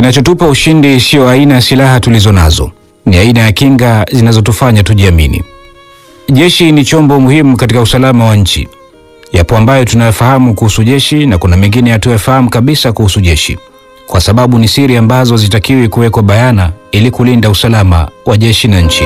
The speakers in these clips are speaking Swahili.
Kinachotupa ushindi siyo aina ya silaha tulizo nazo, ni aina ya kinga zinazotufanya tujiamini. Jeshi ni chombo muhimu katika usalama wa nchi. Yapo ambayo tunayafahamu kuhusu jeshi na kuna mengine hatuyafahamu kabisa kuhusu jeshi, kwa sababu ni siri ambazo zitakiwi kuwekwa bayana ili kulinda usalama wa jeshi na nchi.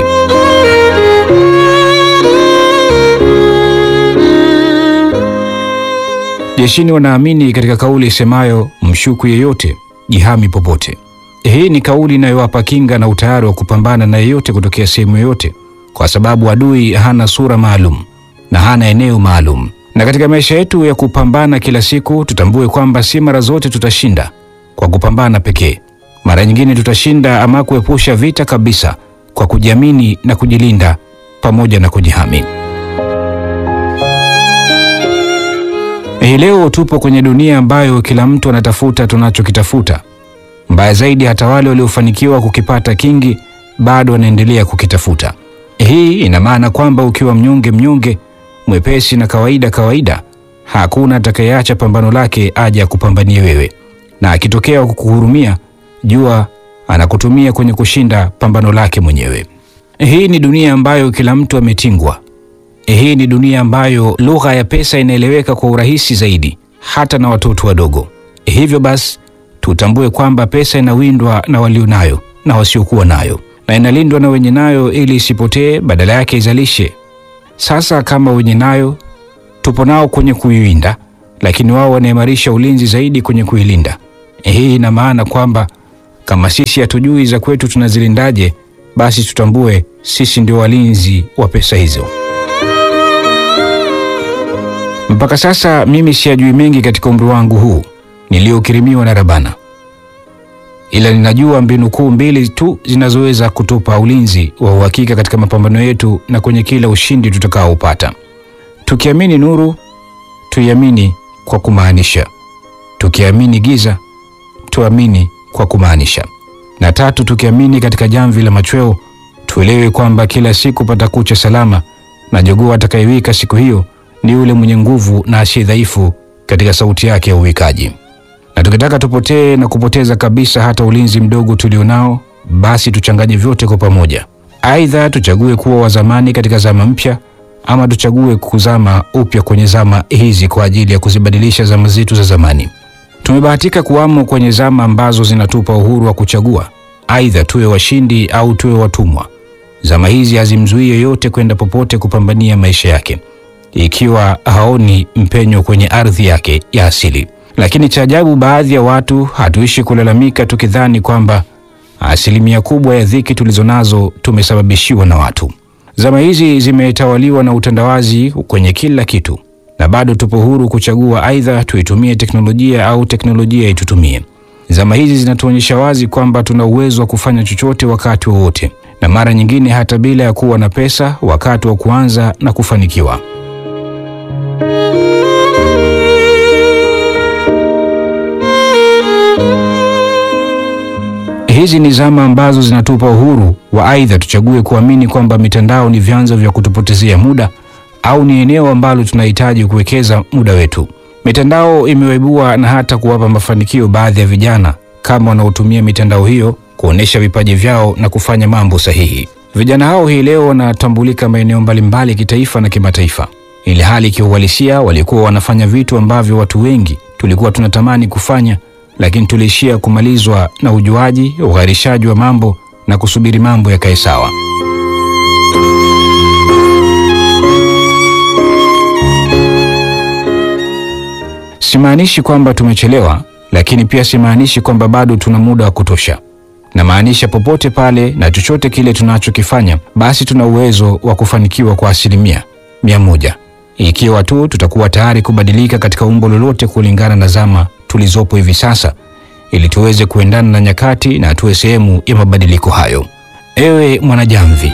Jeshini wanaamini katika kauli isemayo mshuku yeyote jihami popote. Hii ni kauli inayowapa kinga na utayari wa kupambana na yeyote kutokea sehemu yoyote, kwa sababu adui hana sura maalum na hana eneo maalum. Na katika maisha yetu ya kupambana kila siku, tutambue kwamba si mara zote tutashinda kwa kupambana pekee. Mara nyingine tutashinda ama kuepusha vita kabisa kwa kujiamini na kujilinda pamoja na kujihami. Hii leo tupo kwenye dunia ambayo kila mtu anatafuta tunachokitafuta. Mbaya zaidi, hata wale waliofanikiwa kukipata kingi bado wanaendelea kukitafuta. Hii ina maana kwamba ukiwa mnyonge mnyonge, mwepesi na kawaida kawaida, hakuna atakayeacha pambano lake aje akupambanie wewe, na akitokea kukuhurumia, jua anakutumia kwenye kushinda pambano lake mwenyewe. Hii ni dunia ambayo kila mtu ametingwa. Hii ni dunia ambayo lugha ya pesa inaeleweka kwa urahisi zaidi hata na watoto wadogo. Hivyo basi tutambue kwamba pesa inawindwa na walio nayo na wasiokuwa nayo, na inalindwa na wenye nayo ili isipotee, badala yake izalishe. Sasa kama wenye nayo tupo nao kwenye kuiwinda, lakini wao wanaimarisha ulinzi zaidi kwenye kuilinda. Hii ina maana kwamba kama sisi hatujui za kwetu tunazilindaje, basi tutambue sisi ndio walinzi wa pesa hizo. Mpaka sasa mimi siyajui mengi katika umri wangu huu niliokirimiwa na Rabana, ila ninajua mbinu kuu mbili tu zinazoweza kutupa ulinzi wa uhakika katika mapambano yetu na kwenye kila ushindi tutakaoupata. Tukiamini nuru, tuiamini kwa kumaanisha. Tukiamini giza, tuamini kwa kumaanisha. Na tatu, tukiamini katika jamvi la machweo, tuelewe kwamba kila siku patakucha salama, na jogoo atakayewika siku hiyo ni yule mwenye nguvu na asiye dhaifu katika sauti yake ya uwikaji. Na tukitaka tupotee na kupoteza kabisa hata ulinzi mdogo tulionao, basi tuchanganye vyote kwa pamoja. Aidha, tuchague kuwa wa zamani katika zama mpya, ama tuchague kuzama upya kwenye zama hizi kwa ajili ya kuzibadilisha zama zetu za zamani. Tumebahatika kuwamo kwenye zama ambazo zinatupa uhuru wa kuchagua, aidha tuwe washindi au tuwe watumwa. Zama hizi hazimzuii yoyote kwenda popote kupambania maisha yake ikiwa haoni mpenyo kwenye ardhi yake ya asili. Lakini cha ajabu, baadhi ya watu hatuishi kulalamika tukidhani kwamba asilimia kubwa ya dhiki tulizonazo tumesababishiwa na watu. Zama hizi zimetawaliwa na utandawazi kwenye kila kitu, na bado tupo huru kuchagua, aidha tuitumie teknolojia au teknolojia itutumie. Zama hizi zinatuonyesha wazi kwamba tuna uwezo wa kufanya chochote wakati wowote, na mara nyingine hata bila ya kuwa na pesa, wakati wa kuanza na kufanikiwa. Hizi ni zama ambazo zinatupa uhuru wa aidha tuchague kuamini kwamba mitandao ni vyanzo vya kutupotezea muda au ni eneo ambalo tunahitaji kuwekeza muda wetu. Mitandao imewaibua na hata kuwapa mafanikio baadhi ya vijana kama wanaotumia mitandao hiyo kuonesha vipaji vyao na kufanya mambo sahihi. Vijana hao hii leo wanatambulika maeneo mbalimbali kitaifa na kimataifa, ili hali kiuhalisia walikuwa wanafanya vitu ambavyo watu wengi tulikuwa tunatamani kufanya lakini tuliishia kumalizwa na ujuaji, ugharishaji wa mambo na kusubiri mambo yakae sawa. Simaanishi kwamba tumechelewa, lakini pia simaanishi kwamba bado tuna muda wa kutosha. Namaanisha popote pale na chochote kile tunachokifanya, basi tuna uwezo wa kufanikiwa kwa asilimia mia moja ikiwa tu tutakuwa tayari kubadilika katika umbo lolote kulingana na zama tulizopo hivi sasa ili tuweze kuendana na nyakati na tuwe sehemu ya mabadiliko hayo. Ewe mwanajamvi,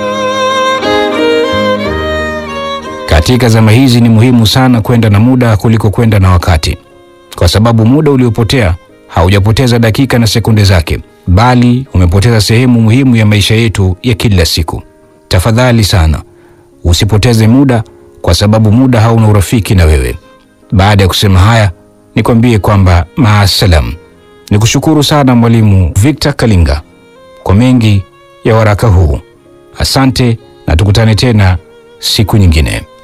katika zama hizi ni muhimu sana kwenda na muda kuliko kwenda na wakati, kwa sababu muda uliopotea haujapoteza dakika na sekunde zake, bali umepoteza sehemu muhimu ya maisha yetu ya kila siku. Tafadhali sana usipoteze muda, kwa sababu muda hauna urafiki na wewe. Baada ya kusema haya nikwambie kwamba maasalam, Ni kushukuru sana Mwalimu Victor Kalinga kwa mengi ya waraka huu. Asante na tukutane tena siku nyingine.